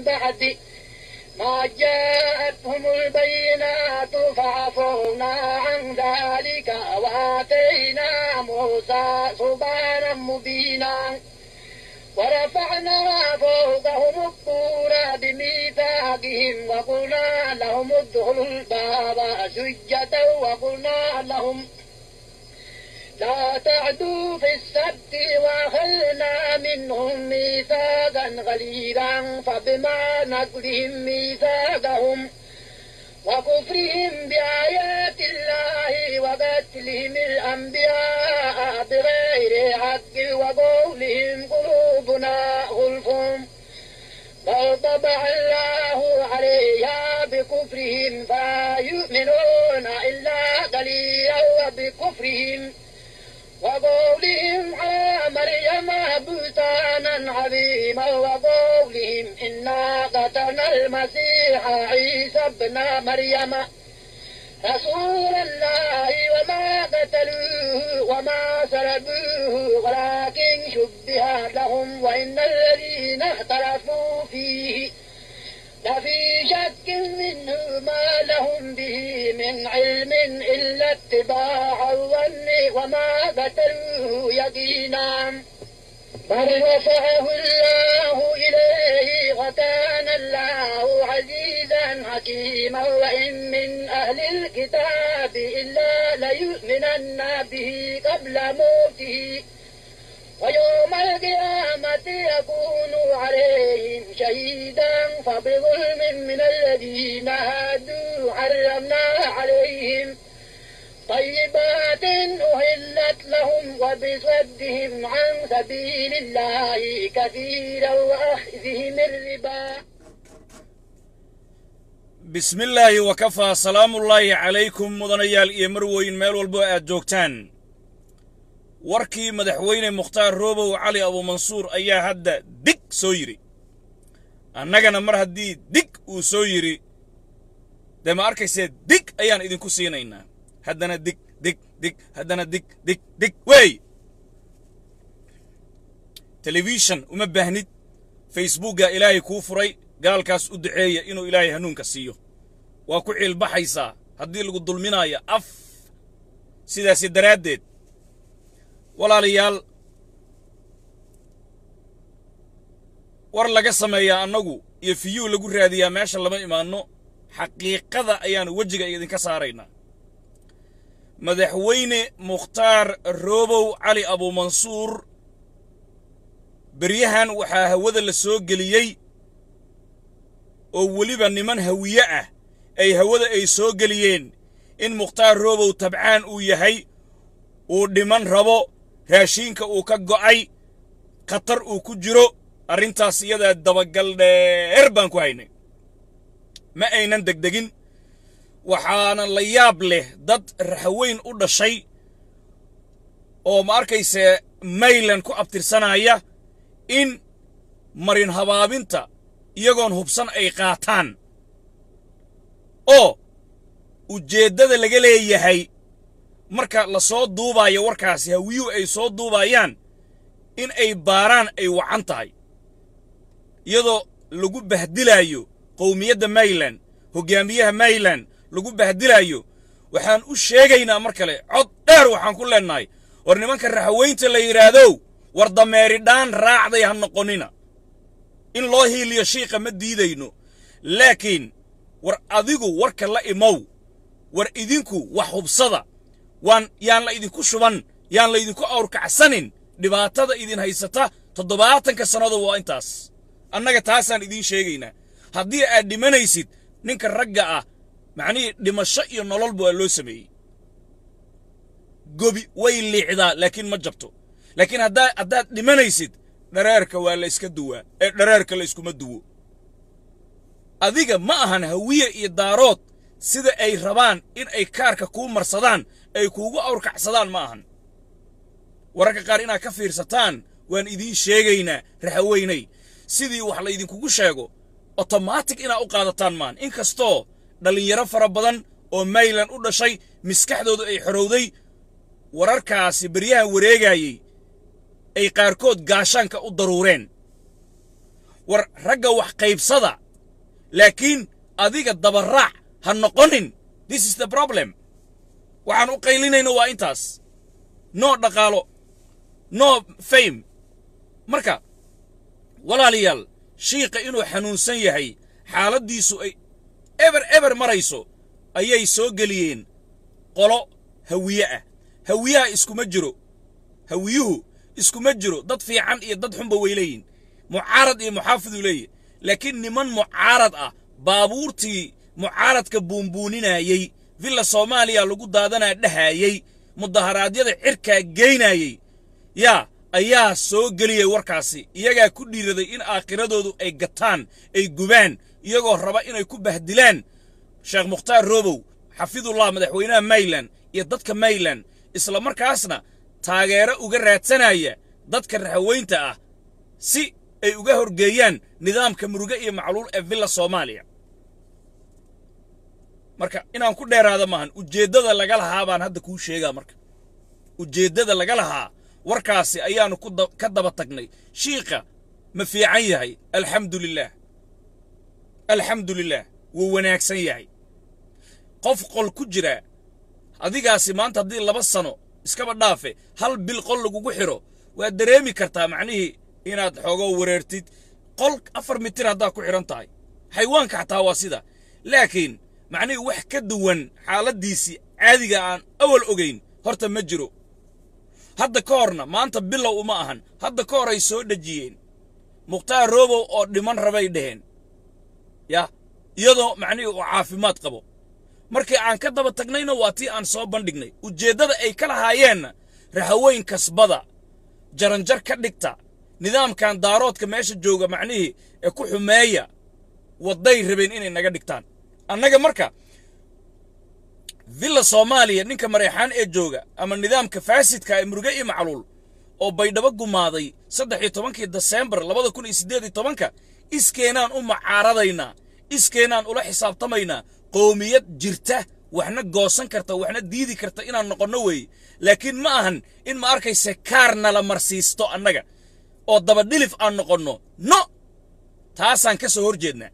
من بعد ما جاءتهم البينات فعفونا عن ذلك وآتينا موسى سبحانا مبينا ورفعنا فوقهم الطور بميثاقهم وقلنا لهم ادخلوا الباب سجدا وقلنا لهم لا تعدوا في السبت وأخذنا منهم ميثاقا غليظا فبما نقلهم ميثاقهم وكفرهم بآيات الله وقتلهم الأنبياء بغير حق وقولهم قلوبنا غلف بل طبع الله عليها بكفرهم فلا يؤمنون إلا قليلا وبكفرهم وقولهم على مريم بهتانا عظيما وقولهم إنا قتلنا المسيح عيسى ابن مريم رسول الله وما قتلوه وما سلبوه ولكن شبه لهم وإن الذين اختلفوا فيه لفي شك منه ما لهم به من علم إلا اتباع الظن وما قتلوه يقينا بل رفعه الله إليه وكان الله عزيزا حكيما وإن من أهل الكتاب إلا ليؤمنن به قبل موته ويوم القيامة يكون عليهم شهيدا فبظلم من الذين هادوا حرمنا عليهم طيبات أهلت لهم وبصدهم عن سبيل الله كثيرا وأخذهم الربا bismi illaahi wakafaa salaamullaahi calaykum mudanayaal iyo marweyn meel walbo aad joogtaan warkii madaxweyne mukhtaar roobow cali abuumansuur ayaa hadda dig soo yidhi annagana mar haddii dig uu soo yidhi dee ma arkaysee dig ayaan idinku siinaynaa haddana dig dig dig haddana dig dig dig wey telefishan uma baahnid facebookga ilaahay kuu furay gaalkaas u duceeya inuu ilaahay hanuunka siiyo waa ku ciilbaxaysaa haddii lagu dulminaayo af sidaasi daraaddeed walaalayaal war laga sameeyaa annagu iyo fiyuu lagu raadiyaa meesha lama imaanno xaqiiqada ayaanu wejiga idinka saaraynaa madaxweyne mukhtaar roobow cali abuumansuur beryahan waxaa hawada la soo geliyey oo weliba niman hawiye ah ay hawada ay soo geliyeen in mukhtaar roobow tabcaan uu yahay uu dhiman rabo raashiinka uu ka go'ay khatar uu ku jiro arrintaas iyadaa dabagal dheer baan ku haynay ma aynan degdegin waxaana la yaab leh dad raxweyn u dhashay oo ma arkayse maylan ku abtirsanaya in marin habaabinta iyagoon hubsan ay qaataan oo ujeeddada laga leeyahay marka la soo duubaayo warkaasi hawiyuhu ay soo duubaayaan in ay baaraan ay wacan tahay iyadoo lagu bahdilaayo qowmiyadda mayland hoggaamiyaha mayland lagu bahdilaayo waxaan u sheegaynaa mar kale cod dheer waxaan ku leennahay war nimanka raxweynta la yidhaahdow war dameeridhaan raacday ha noqonnina in loo hiiliyo shiiqa ma diidayno laakiin war adigu warka la imow war idinku wax hubsada waan yaan la idinku shuban yaan la idinku awrkacsanin dhibaatada idin haysata toddobaatanka sannado waa intaas annaga taasaan idiin sheegaynaa haddii aad dhimanaysid ninka ragga ah macnihii dhimasho iyo nololba waa loo sameeyey gobi way liicdaa laakiin ma jabto laakiin haddaa haddaad dhimanaysid dhareerka waa la iska duwaa ee dhareerka la iskuma duwo adiga ma ahan hawiye iyo daarood sida ay rabaan in ay kaarka kuu marsadaan ay kuugu awrkacsadaan ma ahan wararka qaar inaad ka fiirsataan waan idiin sheegaynaa raxaweynay sidii wax laydinkugu sheego otomaatig inaad u qaadataan maan in kastoo dhallinyaro fara badan oo maylan u dhashay maskaxdoodu ay xorowday wararkaasi beryahan wareegaayey ay qaarkood gaashaanka u daruureen war ragga wax qaybsada laakiin adiga dabaraac ha noqonin this is the problem waxaan u qaylinayno waa intaas no dhaqaalo no fame marka walaalayaal shiiqa inuu xanuunsan yahay xaaladdiisu ay eber eber marayso ayay soo geliyeen qolo hawiye ah hawiyaha iskuma jiro hawiyuhu iskuma jiro dad fiican iyo dad xunba way leeyihin mucaarad iyo muxaafiduu leeyahy laakiin niman mucaarad ah baabuurtii mucaaradka buunbuuninayey villa soomaaliya lagu daadanaa dhahayey mudaharaadyada cirkaa geynayey yaa ayaa soo geliyey warkaasi iyagaa ku dhiiraday in aakhiradoodu ay gataan ay gubaan iyagoo raba inay ku bahdilaan sheekh mukhtaar roobow xafidullah madaxweynaha mayland iyo dadka mayland isla markaasna taageero uga raadsanaya dadka raxaweynta ah si ay uga horgeeyaan nidaamka muruge iyo macluul ee villa soomaaliya marka inaan ku dheeraada maahan ujeeddada laga lahaa baan hadda kuu sheegaa marka ujeeddada laga lahaa warkaasi ayaannu ka daba tagnay shiikha ma fiican yahay alxamdu lilaah alxamdu lilaah wuu wanaagsan yahay qof qol ku jira adigaasi maanta haddii laba sano iskaba dhaafe hal bil qol lagugu xidho waad dareemi kartaa macnihii inaad xoogoo wareertid qol afar mitir haddaad ku xidhan tahay xayawaanka xataa waa sida laakiin macnihii wax ka duwan xaaladdiisii caadiga aan awal ogayn horta ma jiro hadda ka horna maanta bilow uma ahan hadda ka hor ay soo dhejiyeen mukhtaar roobow oo dhiman rabay dhaheen yah iyadoo macnihii uu caafimaad qabo markii aan ka daba tagnayna waa tii aan soo bandhignay ujeeddada ay ka lahaayeenna rahaweyn kasbada jaranjar ka dhigta nidaamkan daaroodka meesha jooga macnihii ee ku xumeeya wadday rabeen inay naga dhigtaan annaga marka villa soomaaliya ninka mareexaan ee jooga ama nidaamka faasidka ee muruge iyo macluul oo baydhabo gumaaday saddex iyo tobankii deseembar labada kun iyo siddeed iyo tobanka iskeenaan u macaaradaynaa iskeenaan ula xisaabtamaynaa qoomiyad jirta waxna goosan karta waxna diidi karta inaan noqonno weeye laakiin ma ahan in ma arkayse kaar nala marsiisto annaga oo dabadhilif aan noqonno no taasaan ka soo hor jeednaa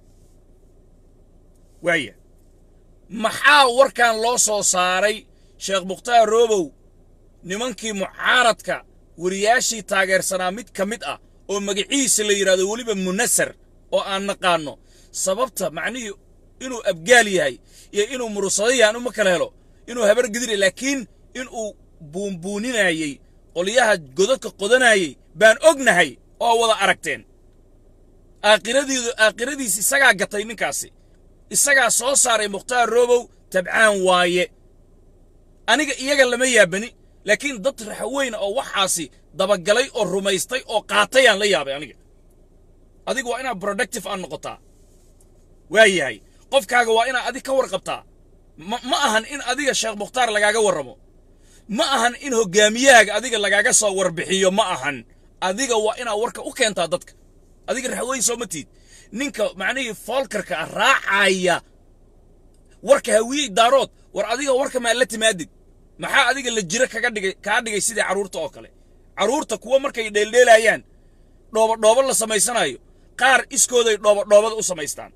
waaya maxaa warkan loo soo saaray sheekh mukhtaar roobow nimankii mucaaradka wariyaashii taageersanaa mid ka mid ah oo magaciisa la yidhahdo weliba munasar oo aan naqaanno sababta macnihii inuu abgaal yahay iyo inuu murusado yahan uma kala helo inuu habar gidira laakiin inuu buunbuuninayey qolyaha godadka qodanayey baan ognahay oo wada aragteen aakhiradiidu aakhiradiis isagaa gatay ninkaasi isagaa soo saaray mukhtaar roobow tabcaan waaye aniga iyaga lama yaabani laakiin dad raxweyna oo waxaasi dabagalay oo rumaystay oo qaatayaan la yaabay aniga adiga waa inaad productive aan noqotaa waa yahay qofkaaga waa inaad adig ka warqabtaa ma ahan in adiga sheekh mukhtaar lagaaga warramo ma ahan in hoggaamiyahaaga adiga lagaaga soo warbixiyo ma ahan adiga waa inaad warka u keentaa dadka adiga raxweyn soo ma tiid ninka macnihii foolkarka ah raacaya warka hawiyey daarood war adiga warka maa la timaadid maxaa adiga la jiro kaga dhigay kaa dhigay sidii carruurta oo kale carruurta kuwa markay dheeldheelayaan dhoobadhooba la samaysanayo qaar iskooday dhoobadhoobada u samaystaan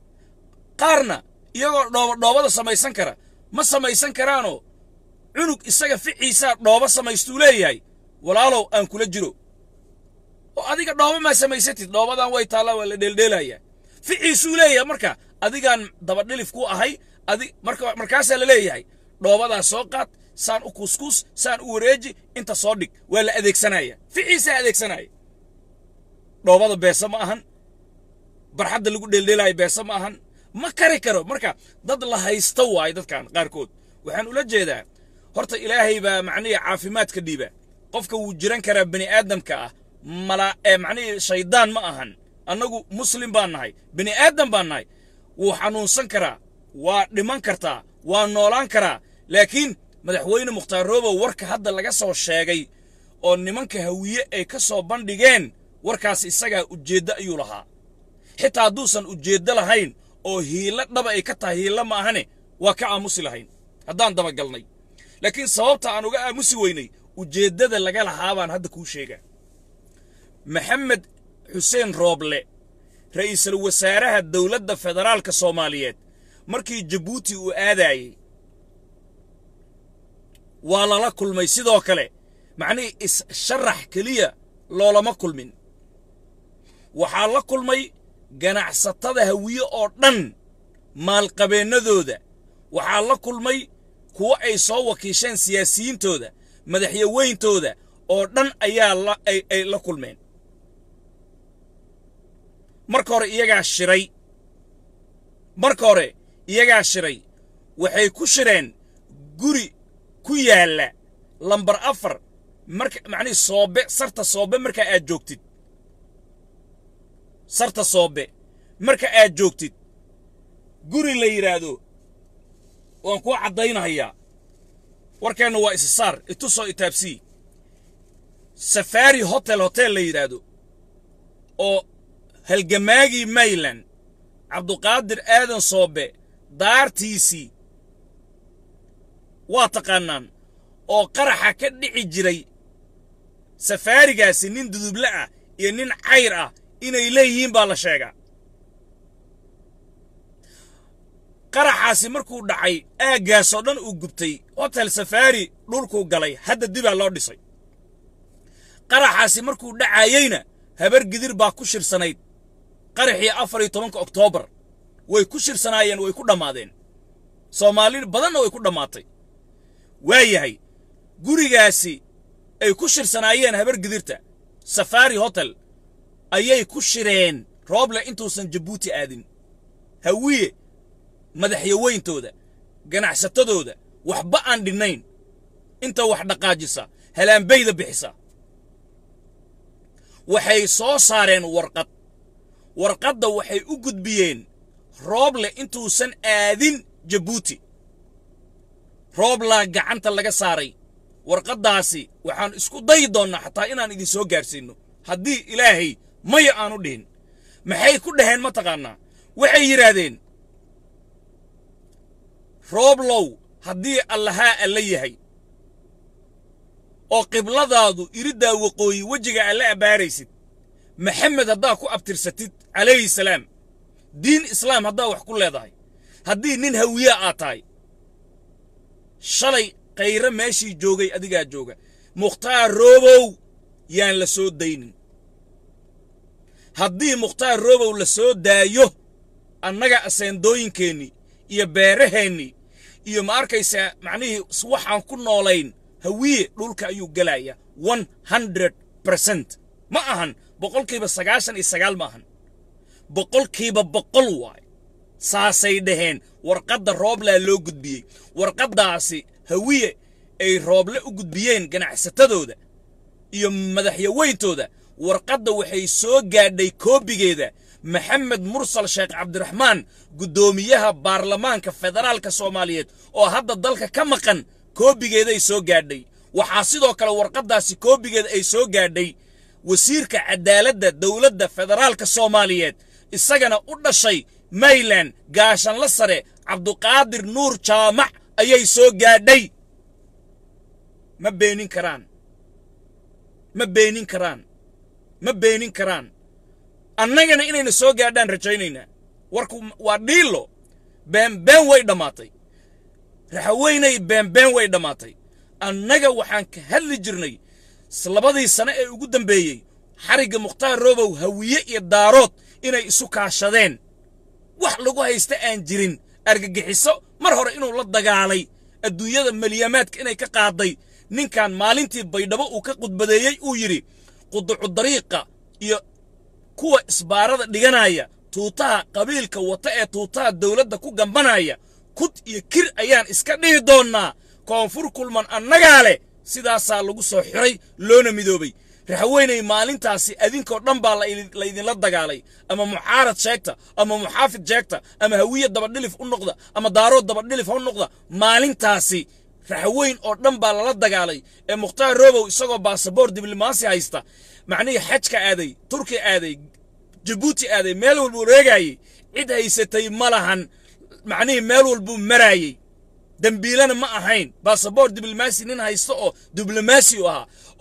qaarna iyagoo dhoobadhoobada samaysan kara ma samaysan karaanoo cunug isaga ficiisaa dhooba samaystuu leeyahay walaalow aan kula jiro oo adiga dhooba maa samaysatid dhoobadan way taallaa waa la dheeldheelayaa ficiisuu leeyahay marka adigaan dabadhilif ku ahay adi marka markaasaa la leeyahay dhoobadaa soo qaad saan u kuskus saan u wareeji inta soo dhig waa la adeegsanaya ficiisaa adeegsanaya dhoobada beesa ma ahan barxadda lagu dheeldheelaayo beesa ma ahan ma kari karo marka dad la haysta waayo dadkan qaarkood waxaan ula jeedaa horta ilaahay baa macnihii caafimaadka dhiiba qofka wuu jiran karaa bani aadamka ah mala ee macnihii shaydaan ma ahan annagu muslim baan nahay bani aadam baan nahay wuu xanuunsan karaa waa dhiman kartaa waa noolaan karaa laakiin madaxweyne mukhtaar roobow warka hadda laga soo sheegay oo nimanka hawiye ay ka soo bandhigeen warkaas isagaa ujeeddo ayuu lahaa xitaa hadduusan ujeeddo lahayn oo hiilo dhaba ay ka tahay hiilo ma ahane waa ka aamusi lahayn haddaan dabagalnay laakiin sababta aan uga aamusi weynay ujeeddada laga lahaa baan hadda kuu sheegaa maxamed xuseen rooble ra'iisul wasaaraha dowladda federaalka soomaaliyeed markii jabuuti uu aadaayey waa lala kulmay sidoo kale macnihii is-sharax keliya loolama kulmin waxaa la kulmay ganacsatada hawiye oo dhan maalqabeennadooda waxaa la kulmay kuwo ay soo wakiisheen siyaasiyiintooda madaxyaweyntooda oo dhan ayaa ay la kulmeen marka hore iyagaa shiray marka hore iyagaa shiray waxay ku shireen guri ku yaalla lambar afar marka macnihii soobe sarta soobe marka aad joogtid sarta soobe marka aad joogtid guri la yidhaahdo waan kuu caddaynahayaa warkeenna waa isisaar itusoo itaabsii safaari hotel hotel la yidhaahdo oo halgamaagii mayland cabduqaadir aadan soobe daartiisii waa taqaannaan oo qaraxa ka dhici jiray safaarigaasi nin duduble ah iyo nin cayr ah inay leeyihiin baa la sheegaa qaraxaasi markuu dhacay aaggaasoo dhan uu gubtay hotel safaari dhulkuu galay hadda dibaa loo dhisay qaraxaasi markuu dhacayeyna habar gidir baa ku shirsanayd qaraxii afar iyo tobanka oktoobar way ku shirsanaayeen way ku dhammaadeen soomaali badanna way ku dhammaatay waa yahay gurigaasi ay ku shirsanaayeen habar gidirta safaari hotel ayay ku shireen rooble intuusan jabuuti aadin hawiye madaxyaweyntooda ganacsatadooda waxba aan dhinnayn inta wax dhaqaajisa halaanbayda bixisa waxay soo saareen warqad warqadda waxay u gudbiyeen rooble intuusan aadin jabuuti rooblaa gacanta laga saaray warqaddaasi waxaan isku dayi doonnaa xataa inaan idin soo gaarsiinno haddii ilaahay maya aanu dhihin maxay ku dhaheen ma taqaannaa waxay yidhaahdeen rooblow haddii allahaa alla yahay oo qibladaadu iriddaa waqooyi wejiga alla abbaaraysid maxamed haddaa ku abtirsatid calayhi salaam diin islaam haddaa wax ku leedahay haddii nin hawiya aad tahay shalay khayre meeshii joogay adigaa jooga mukhtaar roobow yaan la soo daynin haddii mukhtaar roobow la soo daayo annaga aseendooyinkeennii iyo beeraheennii iyo ma arkaysaa macnihii waxaan ku noolayn hawiye dhulka ayuu gelaya one hundred bercent ma ahan boqolkiiba sagaashan iyo sagaal ma ahan boqolkiiba boqol waay saasay dhaheen warqadda rooblaa loo gudbiyey warqaddaasi hawiye ay rooble u gudbiyeen ganacsatadooda iyo madaxyaweyntooda warqadda waxay soo gaadhay koobigeeda maxamed mursal sheekh cabdiraxmaan guddoomiyaha baarlamaanka federaalka soomaaliyeed oo hadda dalka ka maqan koobigeeday soo gaadhay waxaa sidoo kale warqaddaasi koobigeeda ay soo gaadhay wasiirka cadaaladda dowladda federaalka soomaaliyeed isagana u dhashay mayland gaashanla sare cabduqaadir nuur jaamac ayay soo gaadhay ma beenin karaan ma beenin karaan ma beenin karaan annagana inayna soo gaadhaan rajaynaynaa warku waa dhiilo beenbeen way dhammaatay raxaweynay beenbeen way dhammaatay annaga waxaan ka hadli jirnay labadii sane ee ugu dambeeyey xarigga mukhtaar roobow hawiye iyo daarood inay isu kaashadeen wax lagu haysta aan jirin argagixiso mar hore inuu la dagaalay adduunyada maliyamaadka inay ka qaaday ninkan maalintii baydhabo uu ka qudbadeeyey uu yidhi quducudariiqa iyo kuwa isbaarada dhiganaya tuutaha qabiilka wata ee tuutaha dowladda ku gambanaya kud iyo kir ayaan iska dhihi doonnaa koonfur kulman annagaa leh sidaasaa lagu soo xiray loona midoobay raxweynay maalintaasi adinkoo dhan baa laydinla dagaalay ama mucaarad sheegta ama muxaafid sheegta ama hawiye dabadhilif u noqda ama daarood dabadhilif ha noqda maalintaasi raxweyn oo dhan baa lala dagaalay ee mukhtaar roobow isagoo baasaboor diblomaasi haysta macnihii xajka aaday turki aaday jabuuti aaday meel walbuu reegaayey cid haysatay ma lahan macnihii meel walbuu maraayey dembiilana ma ahayn baasaboor diblomaasi nin haysta oo diblomaasi u ahaa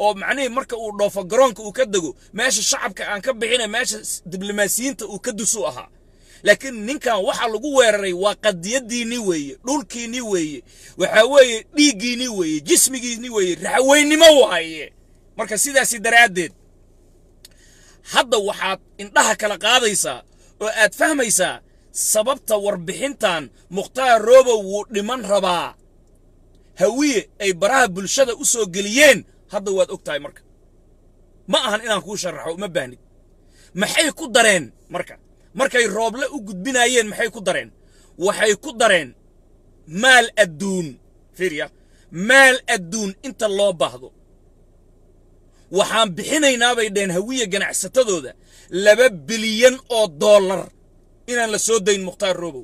oo macnihii marka uu dhoofo garoonka uu ka dego meesha shacabka aan ka bixina meesha diblomaasiyiinta uu ka dusuu ahaa laakiin ninkan waxa lagu weeraray waa qadiyadiinii weeye dhulkiinii weeye waxaa weeye dhiiggiinii weeye jismigiinii weeye raxweynimo waaye marka sidaasi daraaddeed hadda waxaad indhaha kala qaadaysaa oo aad fahmaysaa sababta warbixintan mukhtaar roobow wuu dhiman rabaa hawiye ay baraha bulshada u soo geliyeen hadda waad og tahay marka ma ahan inaan kuu sharaxo uma baahnid maxay ku dareen marka markay rooble u gudbinaayeen maxay ku dareen waxay ku dareen maal adduun fiirya maal adduun inta loo baahdo waxaan bixinaynaa bay dheen hawiye ganacsatadooda laba bilyan oo dollar inaan la soo dayn mukhtaar roobow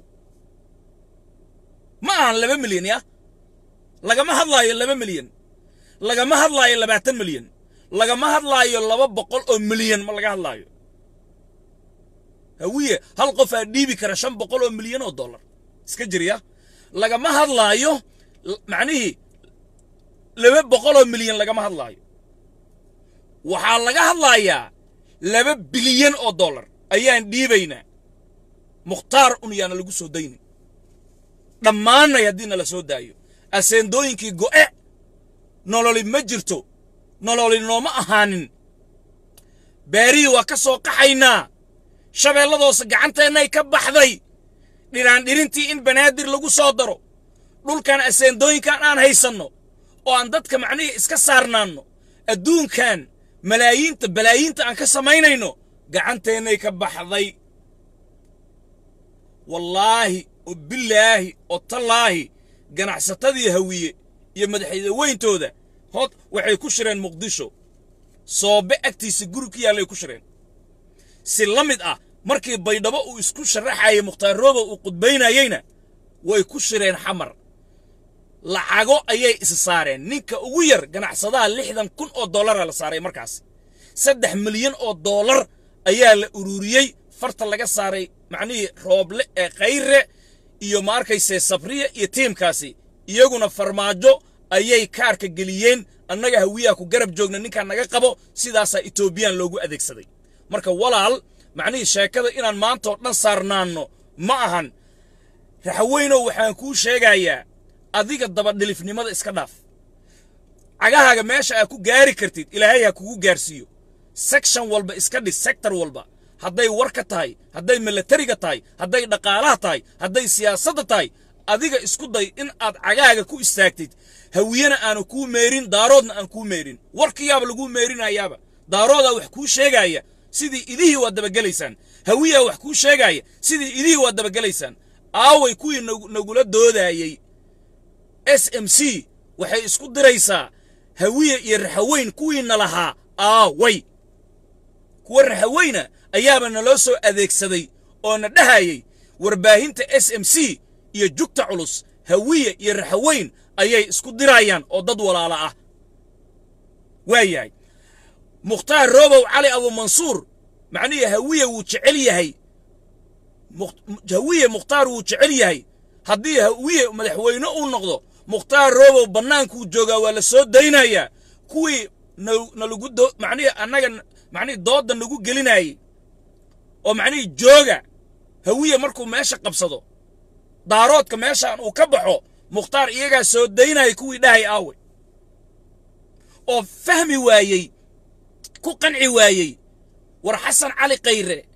ma ahan laba milyan ya lagama hadlaayo laba milyan lagama hadlaayo labaatan milyan lagama hadlaayo laba boqol oo milyan ma laga hadlaayo hawiye hal qofaa dhiibi kara shan boqol oo milyan oo dollar iska jirya lagama hadlaayo macnihii laba boqol oo milyan lagama hadlaayo waxaa laga hadlayaa laba bilyan oo dollar ayaan dhiibaynaa mukhtaar un yaana lagu soo daynin dhammaanay haddii nala soo daayo aseendooyinkii go'e nololi ma jirto nololi nooma ahaanin beerihii waa ka soo qaxaynaa shabeelladoose gacanteennay ka baxday dhiraandhirintii in banaadir lagu soo daro dhulkan aseendooyinkan aan haysanno oo aan dadka macnihii iska saarnaanno adduunkan malaayiinta balaayiinta aan ka samaynayno gacanteennay ka baxday wallaahi oo bilaahi oo tallaahi ganacsatadii hawiye iyo madaxweyntooda hod waxay ku shireen muqdisho soobe agtiisa guri ku yaallay ku shireen si la mid ah markii baydhabo uu isku sharaxayay mukhtaar roobow uu qudbaynayeyna way ku shireen xamar lacago ayay is saareen ninka ugu yar ganacsadaha lixdan kun oo dollara la saaray markaas saddex milyan oo dollar ayaa la ururiyey farta laga saaray macnihii rooble ee khayre iyo ma arkayse sabriya iyo tiimkaasi iyaguna farmaajo ayay kaarka geliyeen annaga hawiyaha ku garab joogna ninkaan naga qabo sidaasaa etoobiyaan loogu adeegsaday marka walaal macnihii sheekada inaan maanta oo dhan saarnaanno ma ahan raxweynow waxaan kuu sheegayaa adiga dabadhilifnimada iska dhaaf cagahaaga meesha aad ku gaari kartid ilaahay ha kugu gaarsiiyo section walba iska dhis sector walba hadday warka tahay hadday milatariga tahay hadday dhaqaalaha tahay hadday siyaasadda tahay adiga isku day in aad cagahaaga ku istaagtid hawiyena aanu kuu meerin daaroodna aan kuu meerin warkiyaaba laguu meerinayaaba daaroodaa wax kuu sheegaaya sidii idihii waad dabagelaysaan hawiyaa wax kuu sheegaaya sidii idihii waad dabagelaysaan aaway kuwii nagula doodaayey s m c waxay isku diraysaa hawiye iyo raxaweyn kuwiina lahaa aaway kuwa raxaweyna ayaaba naloo soo adeegsaday oo na dhahayey warbaahinta s m c iyo jugta culus hawiye iyo raxaweyn ayay isku dirayaan oo dad walaala ah waa yahay mukhtaar roobow cali abumansuur macnihii hawiye wuu jecel yahay hawiye mukhtaar wuu jecel yahay haddii hawiye madaxweyne uu noqdo mukhtaar roobow bannaankuu joogaa waa la soo daynayaa kuwii nalagu do macnihii annaga macnihii doodda nagu gelinayey oo macnihii jooga hawiye markuu meesha qabsado daaroodka meeshaan uu ka baxo mukhtaar iyagaa soo daynaya kuwii dhahay aawe oo fahmi waayey ku qanci waayey war xasan cali khayre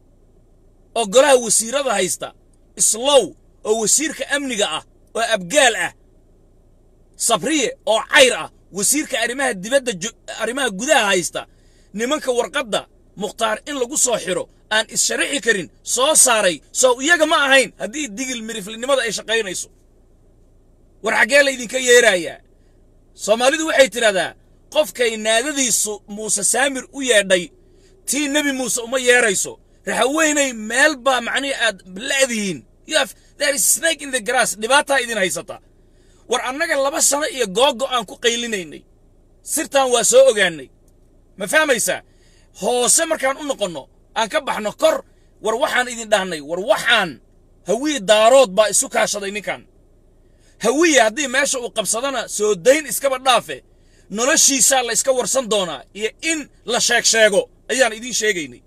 oo golaha wasiirada haysta islow oo wasiirka amniga ah oo abgaal ah sabriye oo cayr ah wasiirka arrimaha dibadda arrimaha gudaha haysta nimanka warqadda mukhtaar in lagu soo xidho aan is-sharaxi karin soo saaray soo iyaga ma ahayn haddii digil miriflinimada ay shaqaynayso war xaggee laydinka yeerayaa soomaalidu waxay tidhahdaa qofkay naadadiisu muuse saamir u yeedhay tii nebi muuse uma yeerayso raxaweynay meel baa macnihi aad la'dihiin there is snake in the grass dhibaataa idin haysata war annaga laba sano iyo googo aan ku qaylinaynay sirtan waa soo ogaannay ma fahmaysaa hoose markaan u noqonno aan ka baxno kor war waxaan idin dhahnay war waxaan hawiye daarood baa isu kaashaday ninkan hawiye haddii meesha uu qabsadana soo dayn iskaba dhaafe noloshiisaa la iska warsan doonaa iyo in la sheeg sheego ayaan idiin sheegaynay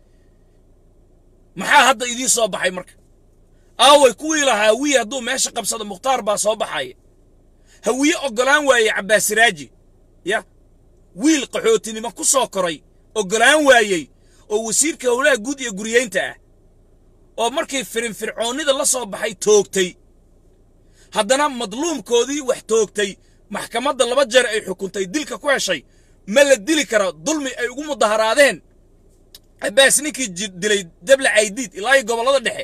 maxaa hadda idiin soo baxay marka aaway kuwii lahaa hawiye hadduu meesha qabsado mukhtaar baa soo baxaya hawiye oggolaan waaye cabbaasiraaji ya wiil qaxootinimo ku soo koray oggolaan waayey oo wasiirka howlaha guud iyo guriyeynta ah oo markii firinfircoonnida la soo baxay toogtay haddana madluumkoodii wax toogtay maxkamadda laba jeer ay xukuntay dilka ku heshay ma la dili karo dulmi ay ugu mudaharaadeen cabbaas ninkii dilay deble caydiid ilaa iyo gobollada dhexe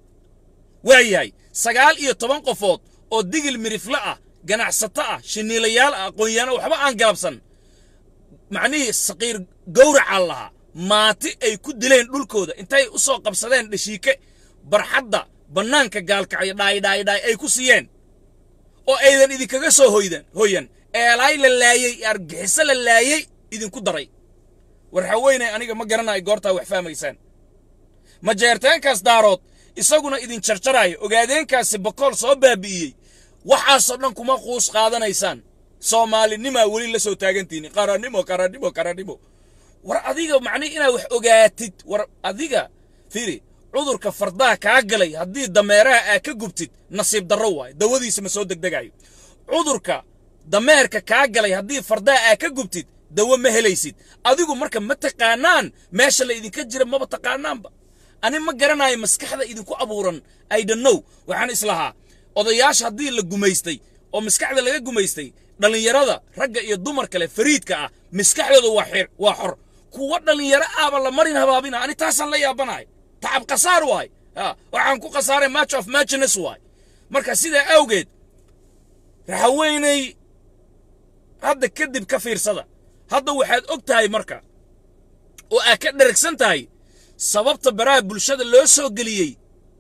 waa yahay sagaal iyo toban qofood oo digil mirifle ah ganacsato ah shiniilayaal ah aqoonyaano waxba aan galabsan macnihii saqiir gowracaa lahaa maati ay ku dileen dhulkooda intay u soo qabsadeen dhashiike barxadda bannaanka gaalkacyo dhaayidhaayidhaay ay ku siiyeen oo aydan idinkaga soo hoydan hoyan eelaay la laayey argixiso la laayey idinku daray war haweenay aniga ma garanayo goortaa wax fahmaysaan majeerteenkaas daarood isaguna idin jarjaraayo ogaadeenkaasi bakool soo baabi'iyey waxaasoo dhan kuma quus qaadanaysaan soomaalinimaa weli la soo taagantiini qarannimo qarannimo qarannimo war adiga macnihi inaad wax ogaatid war adiga firi cudurka fardaha kaa galay haddii dameeraha aa ka gubtid nasiib darro waayo dawadiisa ma soo degdegayo cudurka dameerka kaa galay haddii fardaha aa ka gubtid dawo ma helaysid adigu marka ma taqaanaan meesha la idinka jira maba taqaanaanba ani ma garanayo maskaxda idinku abuuran idonnow waxaan islahaa odayaasha haddii la gumaystay oo maskaxda laga gumaystay dhallinyarada ragga iyo dumar kale fariidka ah maskaxdooda waa xir waa xor kuwa dhallinyaro ahba la marin habaabina ani taasaan la yaabanahay tacab khasaar waay waxaan ku khasaaray match of matchness waay marka sidaa awgeed raxaweynay hadda kadib ka fiirsada hadda waxaad og tahay marka oo aad ka dheragsan tahay sababta baraha bulshada loo soo geliyey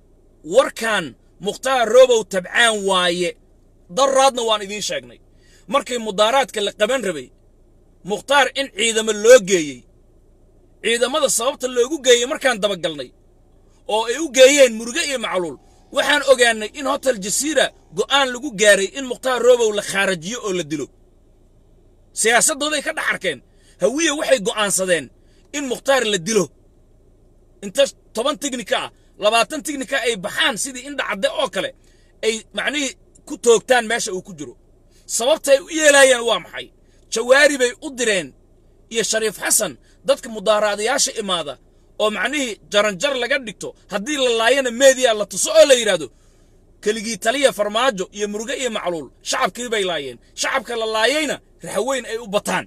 warkan mukhtaar roobow tabcaan waaye daraadna waan idiin sheegnay markii mudaaraadka la qaban rabay mukhtaar in ciidamo loo geeyey ciidamada sababta loogu geeyey markaan dabagalnay oo ay u geeyeen muruge iyo macluul waxaan ogaannay in hotel jasiira go'aan lagu gaaray in mukhtaar roobow la khaarajiyo oo la dilo siyaasaddooday ka dhex arkeen hawiye waxay go'aansadeen in mukhtaar la dilo inta toban tignika ah labaatan tignika ay baxaan sidii indha cadde oo kale ay macnihii ku toogtaan meesha uu ku jiro sababta ay u yeelaayaan waa maxay jawaari bay u direen iyo shariif xasan dadka mudaaraadayaasha imaada oo macnihii jaranjar laga dhigto haddii la laayana meediya la tuso oo la yidhaahdo keligii taliya farmaajo iyo muruge iyo macluul shacabkii bay laayeen shacabka la laayayna raxweyn ay u bataan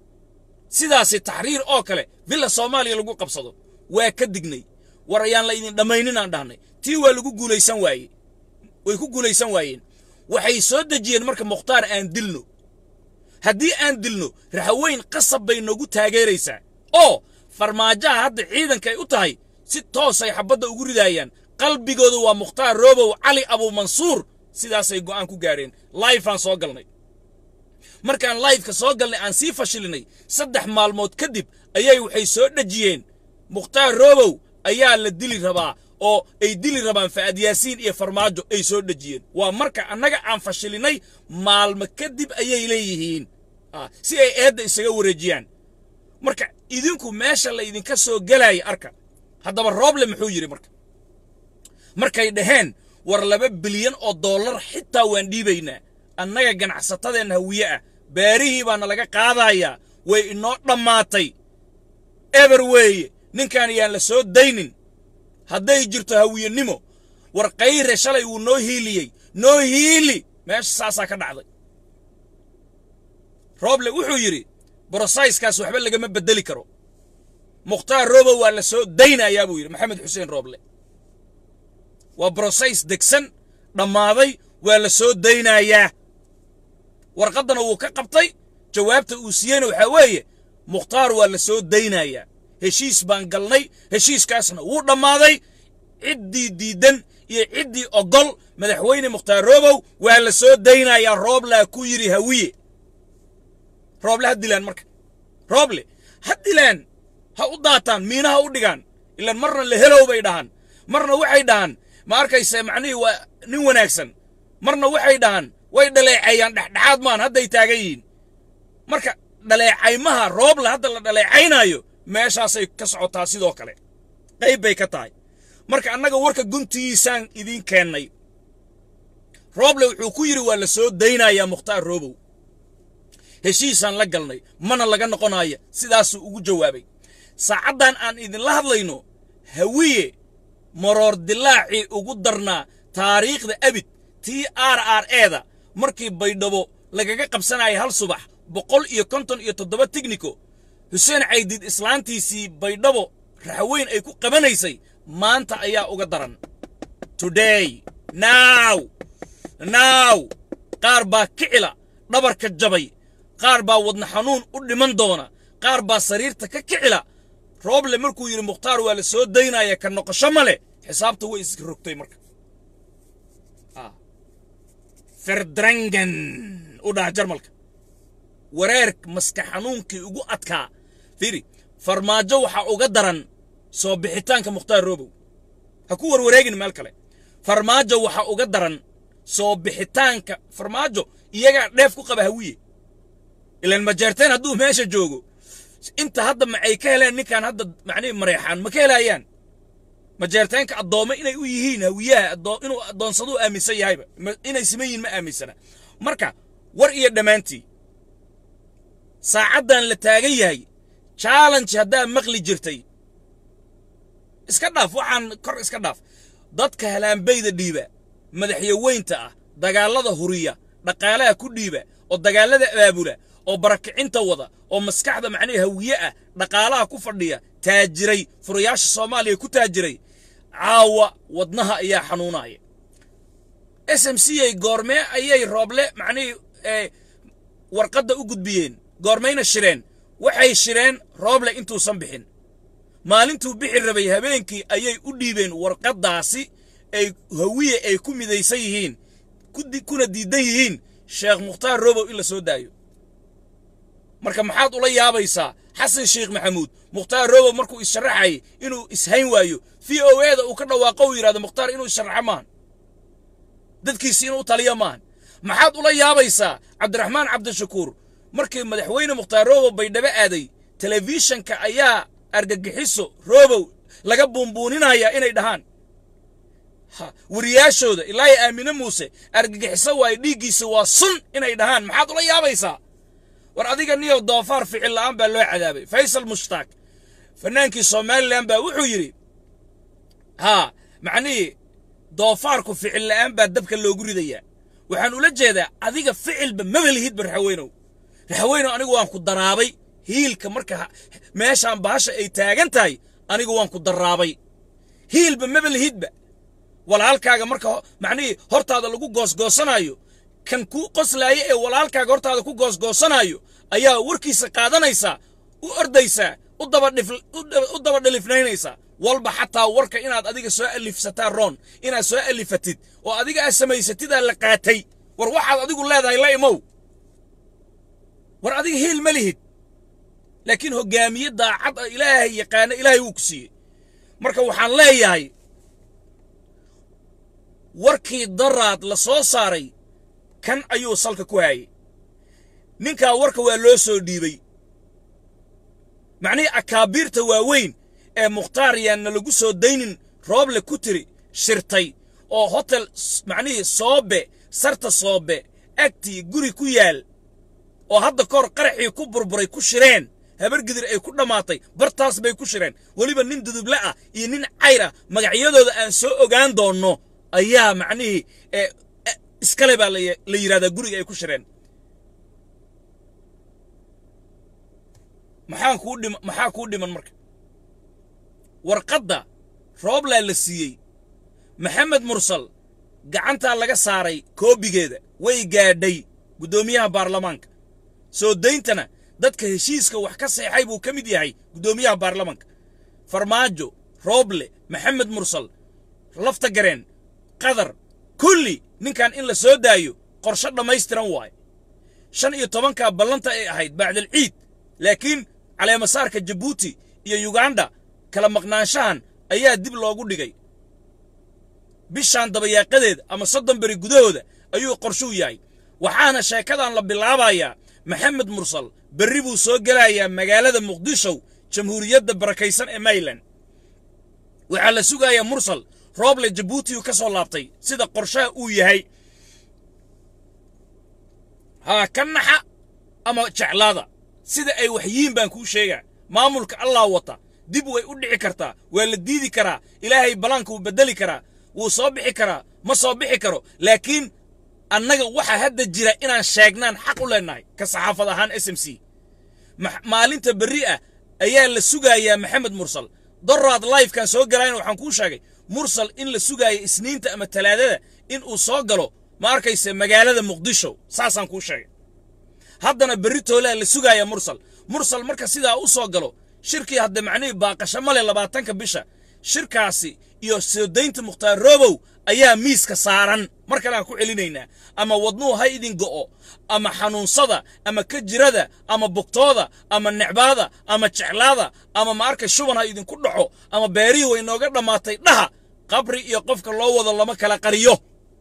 sidaasi taxriir oo kale villa soomaaliya lagu qabsado waa ka dignay war ayaan la idin dhammaynin aan dhahnay tii waa lagu guulaysan waaye way ku guulaysan waayeen waxay soo dejiyeen marka mukhtaar aan dilno haddii aan dilno raxweyn qasab bay noogu taageeraysaa oo farmaajaha hadda ciidanka ay u tahay si toosay xabbadda ugu ridaayaan qalbigooda waa mukhtaar roobow cali abuumansuur sidaasay go'aan ku gaadheen laifaan soo galnay markaan laifka soo galnay aan sii fashilinay saddex maalmood kadib ayay waxay soo dhejiyeen mukhtaar roobow ayaa la dili rabaa oo ay dili rabaan fa'ad yaasiin iyo farmaajo ay soo dhejiyeen waa marka annaga aan fashilinay maalmo kadib ayay leeyihiin si ay eedda isaga wareejiyaan marka idinku meesha la idinka soo gelaya arka haddaba rooble muxuu yidhi marka markay dhaheen war laba bilyan oo dollar xitaa waan dhiibaynaa annaga ganacsatadeenna hawiye ah beerihii baana laga qaadayaa way inoo dhammaatay eber weeye ninkaan yaan la soo daynin hadday jirto hawiyenimo war kayre shalay wuu noo hiiliyey noo hiili meesha saasaa ka dhacday rooble wuxuu yidhi brosayskaas waxba lagama beddeli karo mukhtaar roobo waa la soo daynayaa buu yidhi maxamed xuseen rooble waa brosays degsan dhammaaday waa la soo daynayaa warqaddana wuu ka qabtay jawaabta uu siiyeyna waxaa weeye mukhtaar waa la soo daynayaa heshiis baan galnay heshiiskaasna wuu dhammaaday ciddii diiddan iyo ciddii ogol madaxweyne mukhtaar roobow waa la soo daynayaa rooblaa ku yidhi hawiye rooble ha dilaan marka rooble ha dilaan ha u daataan miina ha u dhigaan ilaan marna la helow bay dhahaan marna waxay dhahaan ma arkayse macnihii waa nin wanaagsan marna waxay dhahaan way dhaleeceeyaan dhexdhexaad maan hadday taagan yihiin marka dhaleecaymaha rooble hadda la dhaleecaynaayo meeshaasay ka socotaa sidoo kale qayb bay ka tahay marka annaga warka guntigiisaan idiin keennay rooble wuxuu ku yidhi waa la soo daynayaa mukhtaar roobow heshiisaan la galnay mana laga noqonaya sidaasuu ugu jawaabay saacaddan aan idinla hadlayno hawiye maroor dilaacii ugu darnaa taariikhda abid tii r r eeda markii baydhabo lagaga qabsanaya hal subax boqol iyo konton iyo toddoba tigniko xuseen caydiid islaantiisii baydhabo raxweyn ay ku qabanaysay maanta ayaa uga daran today now now qaar baa kicila dhabarka jabay qaar baa wadna xanuun u dhiman doona qaar baa sariirta ka kicila rooble markuu yidhi mukhtaar waa la soo daynaya ka noqosho ma leh xisaabta way is rogtay marka ferdrangen u dhaha jarmalka wareer maska xanuunkii ugu adkaa fiiri farmaajo waxaa uga daran soo bixitaanka mukhtaar roobow ha ku warwareegin meel kale farmaajo waxaa uga daran soo bixitaanka farmaajo iyagaa dheef ku qaba hawiye ilaan majeerteen hadduu meesha joogo inta hadda macay ka heleen ninkan hadda macnihi mareexaan ma ka helayaan majeerteenka addoommo inay u yihiin hawiyaha inuu addoonsaduu aaminsan yahayba inay siman yihiin ma aaminsana marka war iyo dhammaantii saacaddan la taagan yahay challenge haddaa maqli jirtay iska dhaaf waxaan kor iska dhaaf dadka halaanbayda dhiiba madaxyaweynta ah dagaallada huriya dhaqaalaha ku dhiiba oo dagaallada abaabula oo barakicinta wada oo maskaxda macnihi hawiye ah dhaqaalaha ku fadhiya taajiray furayaasha soomaaliya ku taajiray caawa wadnaha ayaa xanuunaya s m c a goormee ayay rooble macnihii warqadda u gudbiyeen goormayna shireen waxay shireen rooble intuusan bixin maalintuu bixi rabay habeenkii ayay u dhiibeen warqaddaasi ay hawiye ay ku midaysan yihiin kuna diidan yihiin sheekh mukhtaar robow in la soo daayo marka maxaad ula yaabaysaa xasan sheekh maxamuud mukhtaar robow markuu issharaxayay inuu ishayn waayo v o e da uu ka dhawaaqo uu yidhahdo mukhtaar inuu issharaxo maahan dadkiisi inuu taliyo maahan maxaad ula yaabaysaa cabdiraxmaan cabdishakuur markii madaxweyne mukhtaar robow baydhabo aaday telefishanka ayaa argagixiso robow laga buunbuuninaya inay dhahaan wariyaashooda ilaahay aamine muuse argagixiso waayo dhiiggiisa waa sun inay dhahaan maxaad ula yaabaysaa war adiga niyow doofaar ficil la'aan baa loo cadaabay faysal mushtaak fannaankii somalilan baa wuxuu yidhi haa macnihii doofaarku ficil la'aan baa dabka loogu ridayaa waxaan ula jeedaa adiga ficilba maba lihidba raxaweynow raxaweynow anigu waan ku daraabay hiilka marka meeshaan bahasha ay taagan tahay anigu waan ku daraabay hiilba maba lihidba walaalkaaga marka macnihii hortaada lagu goosgoosanaayo kan kuu qoslaaya ee walaalkaaga hortaada ku goosgoosanaayo ayaa warkiisa qaadanaysaa u ordaysaa u daba dhalifnaynaysaa walba xataa warka inaad adiga soo alifsataa roon inaad soo alifatid oo adiga aad samaysatidaa la qaatay war waxaad adigu leedahay la imow war adiga hiil ma lihid laakiin hoggaamiye daacad ah ilaahay yaqaana ilaahay wuu ku siiyey marka waxaan leeyahay warkii daraad la soo saaray kan ayuu salka ku haayay ninkaa warka waa loo soo dhiibay macnihii akaabiirta waaweyn ee mukhtaar yaanna lagu soo daynin rooble ku tiri shirtay oo hotel macnihii soobe sarta soobe agtii guri ku yaal oo hadda kahor qaraxii ku burburay ku shireen habargidir ay ku dhammaatay bartaas bay ku shireen weliba nin duduble ah iyo nin cayr ah magacyadooda aan soo ogaan doonno ayaa macnihii iskale baa la yidhahdaa guriga ay ku shireen maxaa kuu dhim maxaa kuu dhiman marka warqadda rooblaa la siiyey maxamed mursal gacantaa laga saaray koobigeeda way gaadhay guddoomiyaha baarlamaanka soo dayntana dadka heshiiska wax ka seexay buu ka mid yahay guddoomiyaha baarlamaanka farmaajo rooble maxamed mursal lafta gareen qadar kulli ninkan in la soo daayo qorshe dhammaystiran waaye shan iyo tobankaa ballanta ay ahayd bacdal ciid laakiin caleemasaarka jabuuti iyo yuganda kala maqnaanshahan ayaa dib loogu dhigay bishaan dabayaaqadeeda ama soddon beri gudahooda ayuu qorshuu yahay waxaana sheekadan la bilaabayaa maxamed mursal berri buu soo gelayaa magaalada muqdisho jamhuuriyadda barakaysan ee mayland waxaa la sugayaa mursal rooble jabuuti uu ka soo laabtay sida qorshaha uu yahay haa ka naxa ama jeclaada sida ay waxyiin baan kuu sheegaa maamulka allah wata dib way u dhici kartaa waa la diidi karaa ilaahay balaanka wuu beddeli karaa wuu soo bixi karaa ma soo bixi karo laakiin annaga waxaa hadda jira inaan sheegnaan xaq u leennahay ka saxaafad ahaan s m c maalinta berri ah ayaa la sugayaa maxamed mursal doraad lifekan soo galayna waxaan kuu sheegay mursal in la sugaayo isniinta ama talaadada in uu soo galo ma arkayse magaalada muqdisho saasaan kuu sheegay haddana berri toolaa la sugaaya mursal mursal marka sidaa u soo galo shirkii hadda macnihii baaqasho male labaatanka bisha shirkaasi iyo soo daynta mukhtaar roobow ayaa miiska saaran mar kale aan ku celinaynaa ama wadnuhu ha idin go'o ama xanuunsada ama kajirada ama bugtooda ama necbaada ama jeclaada ama ma arkay shuban ha idinku dhaco ama beerihii way nooga dhammaatay dhaha qabri iyo qofka loo wado lama kala qariyo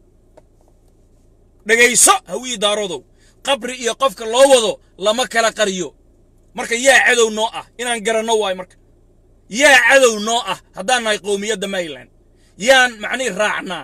dhegayso hawii daarodow qabri iyo qofka loo wado lama kala qariyo marka yaa cadow noo ah inaan garanno waayo marka yaa cadow noo ah haddaan nahay qowmiyadda mayland yaan macnihi raacnaa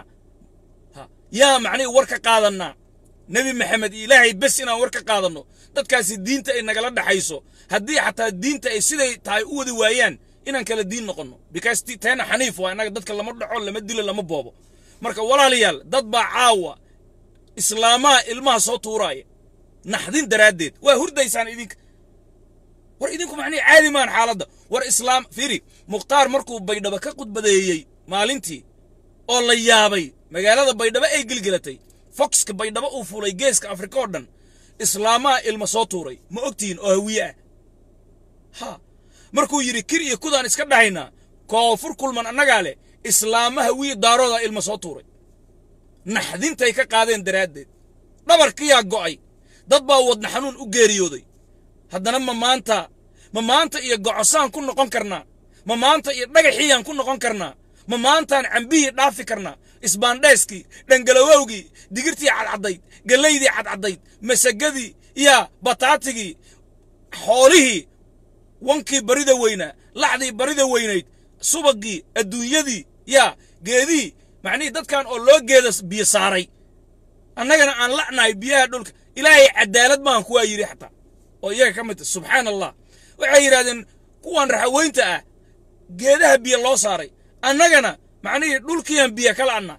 yaa macnihi war ka qaadannaa nebi maxamed iyo ilaahay bes inaan war ka qaadanno dadkaasi diinta ay nagala dhaxayso haddii xataa diinta ay siday tahay u wadi waayaan inaan kala diin noqonno because teena xaniif waa innaga dadka lama dhaco lama dilo lama boobo marka walaalayaal dad baa caawa islaamaha ilmaha soo tuuraaya naxdin daraaddeed waa hurdaysaan idinka war idinku macnihi caadi maan xaaladda war islaam fiiri mukhtaar markuu baydhabo ka khudbadeeyey maalintii oo la yaabay magaalada baydhabo ay gelgelatay foxka baydhabo uu fulay geeska afrika oo dhan islaamaha ilma soo tuuray ma ogtihiin oo hawiye ah ha markuu yidhi kir iyo kudaan iska dhahaynaa koonfur kulman annagaa leh islaama hawiye daaroodaa ilma soo tuuray naxdintay ka qaadeen daraaddeed dhabarkiyaa go'ay dad baa wadna xanuun u geeriyooday haddana ma maanta ma maanta iyo gocosaan ku noqon karnaa ma maanta iyo dhagaxiiyaan ku noqon karnaa ma maantaan cambihii dhaafi karnaa isbaandheeskii dhangalawowgii digirtii cadcaddayd gallaydii cadcaddayd masagadii yaa bataatigii xoolihii wankii barida weynaa lacdii barida weynayd subagii adduunyadii yaa geedihii macnihii dadkan oo loo geeda biyo saaray annagana aan la'nahay biyaha dhulka ilaahay cadaalad maahan kuwaa yidhi xataa oo iyaga ka mid subxaana allah waxay yidhahdeen kuwan raxaweynta ah geedaha biyo loo saaray annagana macnihii dhulkiiaan biyo ka la'naa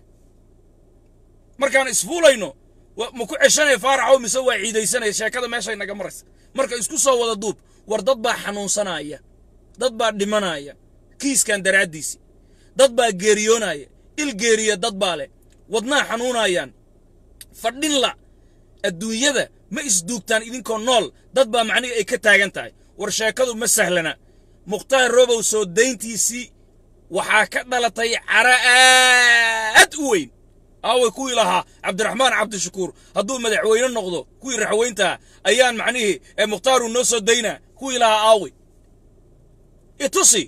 markaan isfuulayno ma ku ceshanaya faaraxow mise waa ciidaysanaya sheekada meeshay naga maraysa marka isku soo wada duub war dad baa xanuunsanaya dad baa dhimanaya kiiskan daraaddiisi dad baa geeriyoonaya il geeriya dad baa leh wadnaa xanuunayaan fadhinla adduunyada ma isduugtaan idinkoo nool dad baa macnihi ay ka taagan tahay war sheekadu ma sahlana mukhtaar robow soo dayntiisii waxaa ka dhalatay cara aad u weyn aaway kuwii lahaa cabdiraxmaan cabdishakuur hadduu madaxweyne noqdo kuwii raxweyntaa ayaan macnihii ee mukhtaaruu noo soo daynaa kuwii lahaa aaway itusi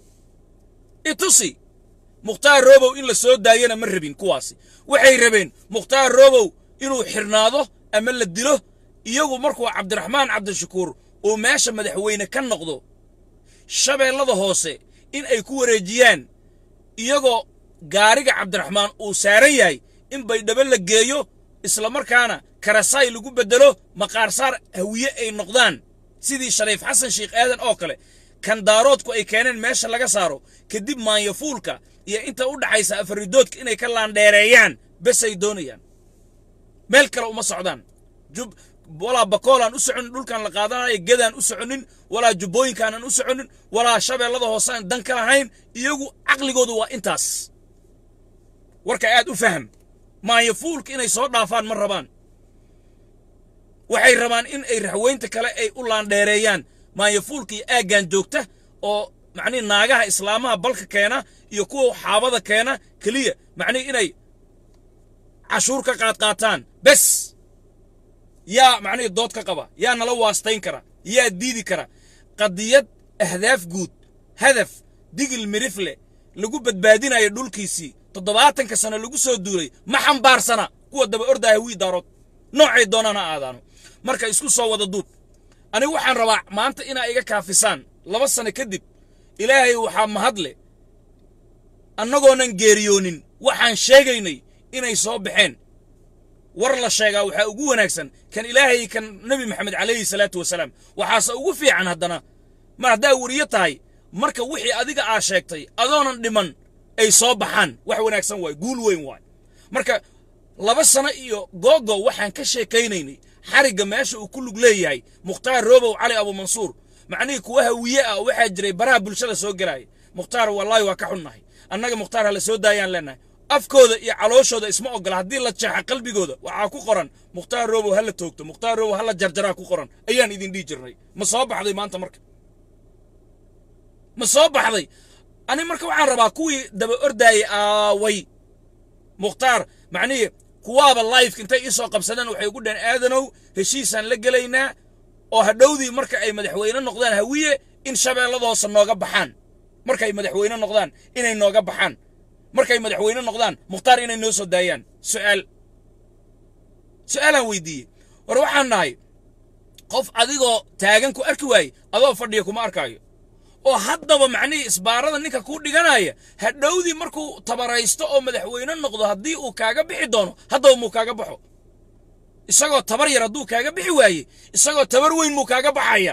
itusi mukhtaar robow in la soo daayana ma rabin kuwaasi waxay rabeen mukhtaar robow inuu xirnaado ama la dilo iyagu markuu cabdiraxmaan cabdishakuur uu meesha madaxweyne ka noqdo shabeellada hoose in ay ku wareejiyaan iyagoo gaariga cabdiraxmaan uu saaran yahay in baydhabo la geeyo islamarkaana karasaay lagu beddelo maqaarsaar hawiye ay noqdaan sidii shariif xasan sheikh aadan oo kale kandaaroodku ay keeneen meesha laga saaro kadib maanyafuulka iyo inta u dhaxaysa afaridoodka inay ka laandheereeyaan besay doonayaan meel kale uma socdaan jub walaa bakoolaan u soconin dhulkan la qaadanayo gedaan u soconin walaa jubbooyinkaanan u soconin walaa shabeellada hoosaan dan ka lahayn iyagu caqligoodu waa intaas warka aad u faham maanyafuulka inay soo dhaafaan ma rabaan waxay rabaan in ay raxweynta kale ay u laandheereeyaan maanyafuulka iyo aaggan joogta oo macnihi naagaha islaamaha balka keena iyo kuwa xaabada keena keliya macnihi inay cashuur ka qaadqaataan bes yaa macnihii dood ka qaba yaa nala waastayn kara yaa diidi kara qadiyad ahdaaf guud hadaf digil mirifle lagu badbaadinayo dhulkiisii toddobaatanka sano lagu soo duulay ma xambaarsana kuwa daba ordaya wii daarood noocay doonaan ha aadaano marka isku soo wada duub anigu waxaan rabaa maanta inaa iga kaafisaan laba sano kadib ilaahay waxaa mahadle annagoonan geeriyoonin waxaan sheegaynay inay soo baxeen war la sheegaa waxaa ugu wanaagsan kan ilaahay kan nebi maxamed calayhi salaatu wasalaam waxaase ugu fiican haddana mar haddaa weriyo tahay marka wixii adiga aa sheegtay adoonan dhiman ay soo baxaan wax wanaagsan waay guul weyn waay marka laba sano iyo googo waxaan ka sheekaynaynay xarigga meesha uu ku lug leeyahay mukhtaar roobow cali abumansuur macnihii kuwa hawiye ah waxaa jiray baraha bulshada soo gelaaya mukhtaar wallaahi waa ka xunnahay annaga mukhtaar hala soo daayaan leenahay afkooda iyo calooshooda isma ogola haddii la jeexa qalbigooda waxaa ku qoran mukhtaar roobow ha la toogto mukhtaar roobow ha la jarjaraa ku qoran ayaan idin dhihi jirnay ma soo baxday maanta marka ma soo baxday ani marka waxaan rabaa kuwii daba ordaayay aaway mukhtaar macnihii kuwaaba lifeka intay ii soo qabsadeen waxay ugu dhaheen aadanow heshiisaan la gelaynaa oo hadhowdii marka ay madaxweyne noqdaan hawiye in shabeellada hoose nooga baxaan markay madaxweyne noqdaan inay nooga baxaan markay madaxweyne noqdaan mukhtaar inay noo soo daayaan su'aal su'aalaan weydiiyey war waxaan nahay qof adigoo taagan ku arki waaye adoo fadhiya kuma arkaayo oo haddaba macnihii isbaarada ninka kuu dhiganaya hadhowdii markuu tabaraysto oo madaxweyne noqdo haddii uu kaaga bixi doono haddaba muu kaaga baxo isagoo tabar yar hadduu kaaga bixi waaye isagoo tabar weyn muu kaaga baxaya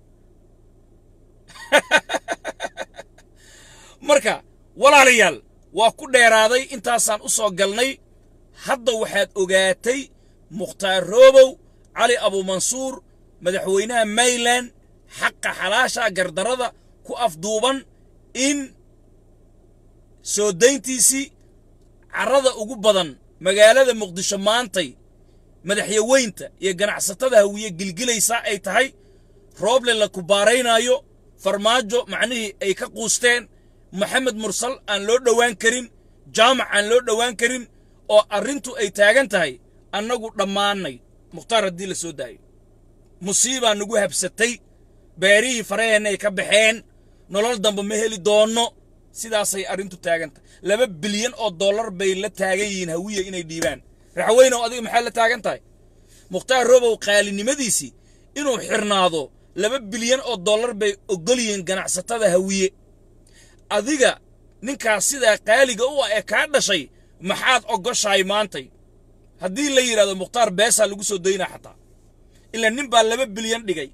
marka walaalayaal waa ku dheeraaday intaasaan u soo galnay hadda waxaad ogaatay mukhtaar roobow cali abumansuur madaxweynaha mayland xaqa xalaasha gardarada ku afduuban in soo dayntiisii carrada ugu badan magaalada muqdisho maantay madaxyaweynta iyo ganacsatada hawiye gilgilaysaa ay tahay rooble la kubaaraynaayo farmaajo macnihii ay ka quusteen maxamed mursal aan loo dhowaan karin jaamac aan loo dhowaan karin oo arrintu ay taagan tahay annagu dhammaannay mukhtaar haddii la soo daayo musiibaa nagu habsatay beerihii faraheenna ay ka baxeen nolol dambe ma heli doonno sidaasay arrintu taagan tahay laba bilyan oo dollar bay la taagan yihiin hawiye inay dhiibaan raxweynow adiga maxaad la taagan tahay mukhtaar robow qaalinimadiisii inuu xirnaado laba bilyan oo dollar bay oggol yihiin ganacsatada hawiye adiga ninkaas sidaa qaaliga u ah ee kaa dhashay maxaad ogoshahay maantay haddii la yidhahdo mukhtaar beesaa lagu soo daynaa xataa ilaa nin baa laba bilyan dhigay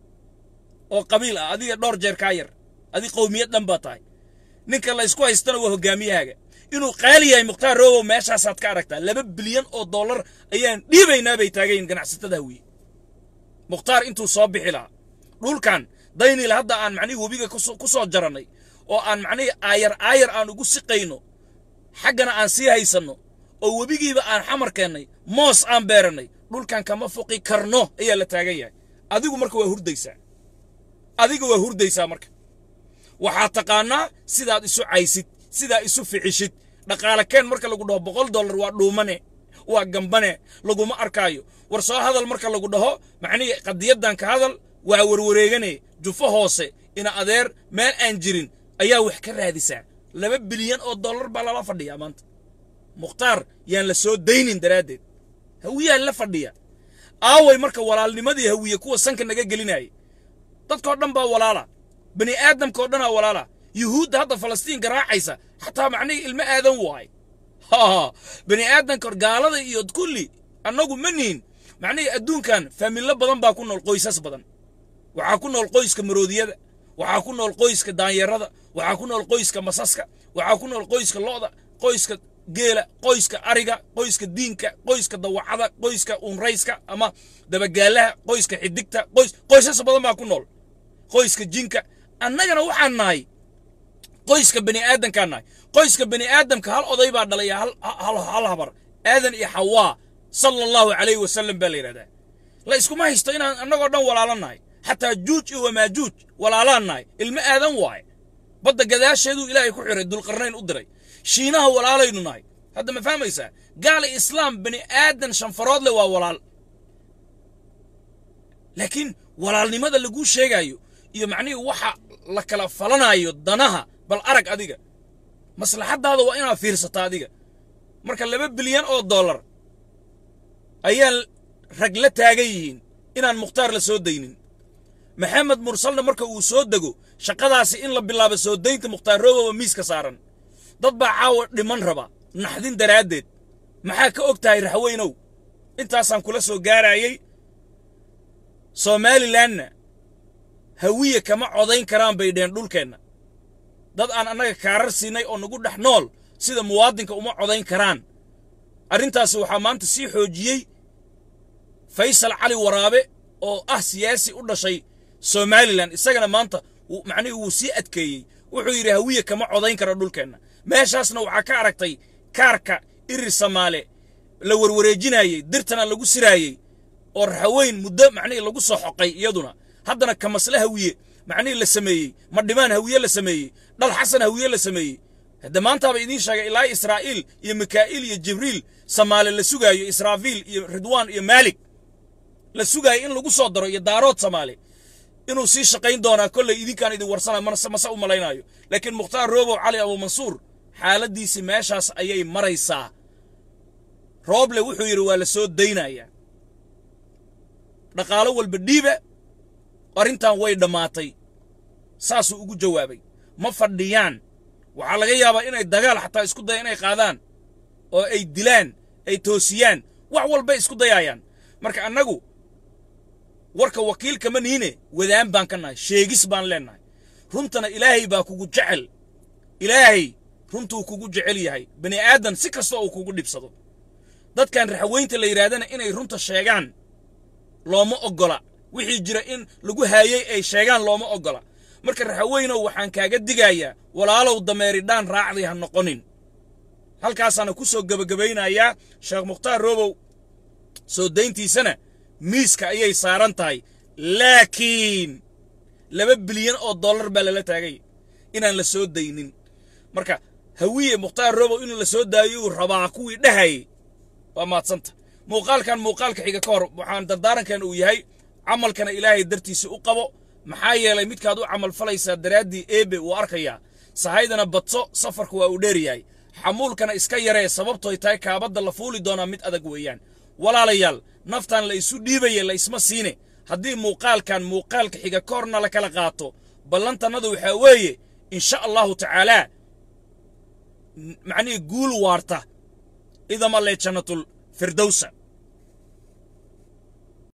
oo qabiil ah adiga dhowr jeer kaa yar adig qowmiyad dhan baa tahay ninka la isku haystana waa hogaamiyahaaga inuu qaali yahay mukhtaar robow meeshaasaad ka aragtaa laba bilyan oo dollar ayaan dhiibaynaa bay taagayin ganacsatada hawiye mukhtaar intuu soo bixi lahaa dhulkan daynil hadda aan macnihii webiga ku soo jarannay oo aan macnihii aayar aayar aan ugu siqayno xaggana aan sii haysanno oo webigiiba aan xamar keennay moos aan beerannay dhulkan kama foqi karno ayaa la taagan yahay adigu marka waa hurdaysaa adiga waa hurdaysaa marka waxaad taqaannaa sidaad isu caysid sidaa isu ficishid dhaqaale keen marka lagu dhaho boqol dollar waa dhuumane waa gambane laguma arkaayo war soo hadal marka lagu dhaho macnihii qadiyaddan ka hadal waa warwareegane jufo hoose ina adeer meel aan jirin ayaa wax ka raadisaa laba bilyan oo dollar baa lala fadhiyaa maanta mukhtaar yaan la soo daynin daraaddeed hawiyaa la fadhiya aaway marka walaalnimadii hawiye kuwa sanka naga gelinayay dadkoo dhan baa walaala bani aadamkao dhanaa walaala yuhuudda hadda falastiin garaacaysa xataa macnihii ilmo aadan waay ha bani aadamka gaalada iyo kulli annagu ma nihin macnihii adduunkan faamillo badan baa ku nool qoysas badan waxaa ku nool qoyska maroodiyada waxaa ku nool qoyska daanyarada waxaa ku nool qoyska masaska waxaa ku nool qoyska lo'da qoyska geela qoyska ariga qoyska diinka qoyska dawacada qoyska unrayska ama dabagaalaha qoyska xidigta qoys qoysas badan baa ku nool qoyska jinka annagana waxaan nahay qoyska bani aadamkaan nahay qoyska bani aadamka hal oday baa dhalaya hal, hal, hal habar aadan iyo xawaa sala allahu calayhi wasalam baa la yidhahdaa la iskuma haysto inaan annagoo dhan walaalo nahay xataa juuj iyo wamaajuuj walaalaan nahay ilmo aadan waaye badda gadaasheeduu ilaahay ku xiray dulqarnayn u diray shiinaha walaalaynu nahay hadda ma fahmaysaa gaala islaam bani aadan shanfarood leh waa walaal laakiin walaalnimada laguu sheegaayo iyo macnihii waxa la kala falanaayo danaha bal arag adiga maslaxaddaada waa inaad fiirsataa adiga marka laba bilyan oo dollar ayaan rag la taagan yihiin inaan mukhtaar la soo daynin maxamed mursalna marka uu soo dego shaqadaasi in la bilaabo soo daynta mukhtaar roobowa miiska saaran dad baa caawa dhiman raba naxdin daraaddeed maxaa ka og tahay raxweynow intaasaan kula soo gaarayay somalilanna hawiye kama codayn karaan bay dheen dhulkeenna dad aan annaga kaarar siinay oo nagu dhex nool sida muwaadinka uma codayn karaan arrintaasi waxaa maanta sii xoojiyey faysal cali waraabe oo ah siyaasi u dhashay somalilan isagana maanta macnihii wuu sii adkeeyey wuxuu yidhi hawiye kama codayn karo dhulkeenna meeshaasna waxaa ka aragtay kaarka irir samaale la warwareejinayey dirtana lagu siraayey oo raxaweyn muddo macnihii lagu soo xoqay iyaduna haddana kamasle hawiye macnihii la sameeyey madhimaan hawiye la sameeyey dhal xasan hawiye la sameeyey hadde maantaaba idiin sheegay ilaa israa'iil iyo mikaa'iil iyo jibriil samaale la sugaayo israafiil iyo ridwaan iyo maalik la sugaayo in lagu soo daro iyo daarood samaale inuu sii shaqayn doonaa kolley idinkaan idin warsanayo mase mase u malaynaayo laakiin mukhtaar roobow cali abuumansuur xaaladdiisii meeshaas ayay maraysaa rooble wuxuu yidhi waa la soo daynayaa dhaqaalo walba dhiiba arrintan way dhammaatay saasuu ugu jawaabay ma fadhiyaan waxaa laga yaabaa inay dagaal xataa isku daya inay qaadaan oo ay dilaan ay toosiyaan wax walbay isku dayaayaan marka annagu warka wakiilkama niine wadaan baan ka nahay sheegis baan leennahay runtana ilaahay baa kugu jecel ilaahay runtuu kugu jecel yahay bani aadan si kasta uu kugu dhibsado dadkan raxweynta la yidhaahdana inay runta sheegaan looma oggola wixii jira in lagu haayey ay sheegaan looma oggola marka raxaweynow waxaan kaaga digayaa walaalow dameeridhaan raacday ha noqonin halkaasaana ku soo gebagabaynayaa sheekh mukhtaar roobow soo dayntiisana miiska ayay saaran tahay laakiin laba bilyan oo dollar baa lala taagay inaan la soo daynin marka hawiye mukhtaar roobow in la soo daayo uu rabaa kuwii dhahayay waa maadsanta muuqaalkan muuqaalka xiga ka hor waxaan dardaarankan uu yahay camalkana ilaahay dartiisa u qabo maxaa yeelay midkaad u camal falaysaa daraaddii eebe wuu arkayaa sahaydana badso safarku waa uu dheer yahay xamuulkana iska yaree sababtoy tahay kaabadda la fuuli doonaa mid adag weeyaan walaalayaal naftan la isu dhiibaya la isma siine haddii muuqaalkan muuqaalka xiga ka horna la kala qaato ballantannadu waxaa weeye insha allahu tacaalaa macnihii guul waarta idama lee jannatul firdowsa